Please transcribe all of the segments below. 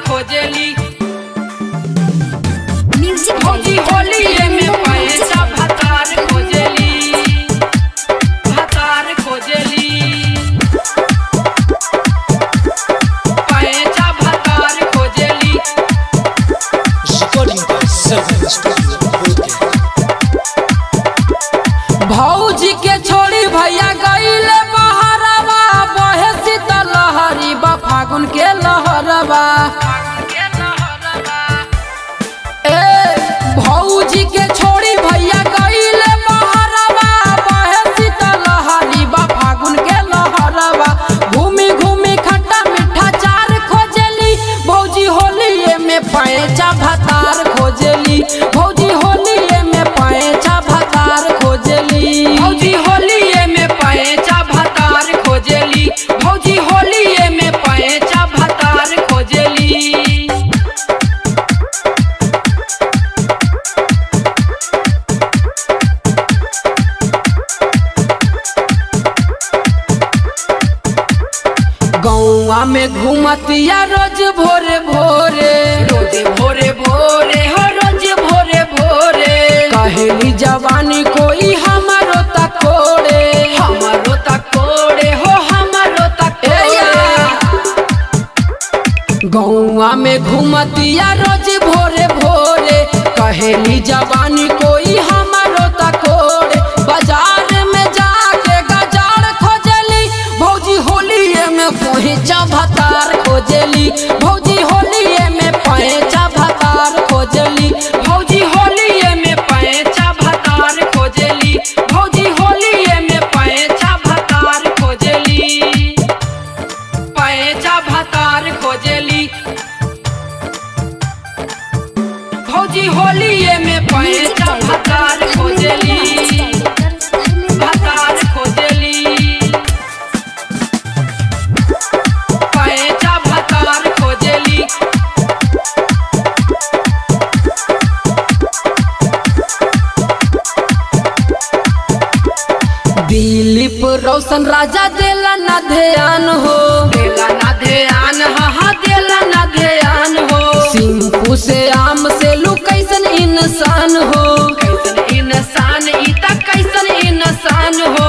खोजेली म्यूजिक भौजी होली में पैसा भतार खोजेली भतार खोजेली पैसा भतार खोजेली Recording by Seven Studio Broadcast. भौजी के छोड़ी भैया गईले बहरवा बहे शीतल लहरी बा फागुन के लहरवा ए भौजी के छोड़ी भैया गईले बहरवा बहे शीतल लहरी बा फागुन के लहरवा घूमी घूमी खट्टा मीठा चार खोजेली भौजी होली में पैचा भतार खोजेली भौजी होली में पैचा भतार खोजेली भौजी होली में पैचा भतार खोजेली भौजी होली में पैचा भतार खोजेली गौआ में घूमतिया रोज भोरे भोरे रोज भोरे भोरे हो रोज भोरे भोरे कहेली जवानी कोई हमारो तकोड़े हमारो तकोड़े हो हमारो तकोड़े गौआ में घूमतिया रोज भोरे भोरे कहेली जवानी कोई हमारो तकोड़े बाजार में जाके गजार खोजली भौजी होलिए में पहुंचा भतार खोजली भौजी होलिए में पहुंचा भतार खोजली भौजी होलिए में पहुंचा भतार खोजली भौजी होलिए में पहुंचा भतार खोजली पैचा भतार खोजेली भौजी होलिए में पैचा भतार खोजेली भतार खोजेली पैचा भतार खोजेली दिलीप रोशन राजा देला ना ध्यान हो देला ना ध्यान हा हा देला ना ध्यान हो सिंपू से आम से लू कैसन इंसान हो कैसन इंसान ई त कैसन इंसान हो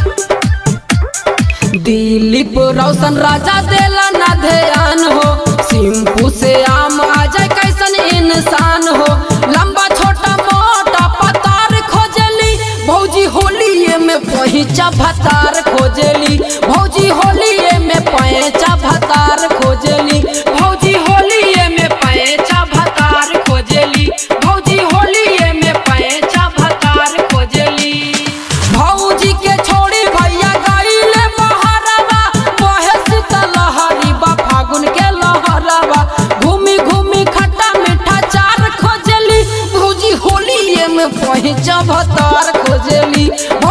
दिलीप रोशन राजा देला ना ध्यान हो सिंपू से आम आ जाए कैसन इंसान हो लंबा छोटा मोटा पतार खोजली भौजी होलिए में पहुंचा भतार खोजली भौजी होलिए में पैचा भतार खोजली भौजी होलिए में पैचा भतार खोजली भौजी होलिए में पैचा भतार खोजली भौजी के छोड़ी भैया गईले बहरवा बहे शीतल लहरी बा फागुन के लहरवा घूमी घूमी खट्टा मीठा चार खोजली भौजी होलिए में पहुंचा भतार खोजली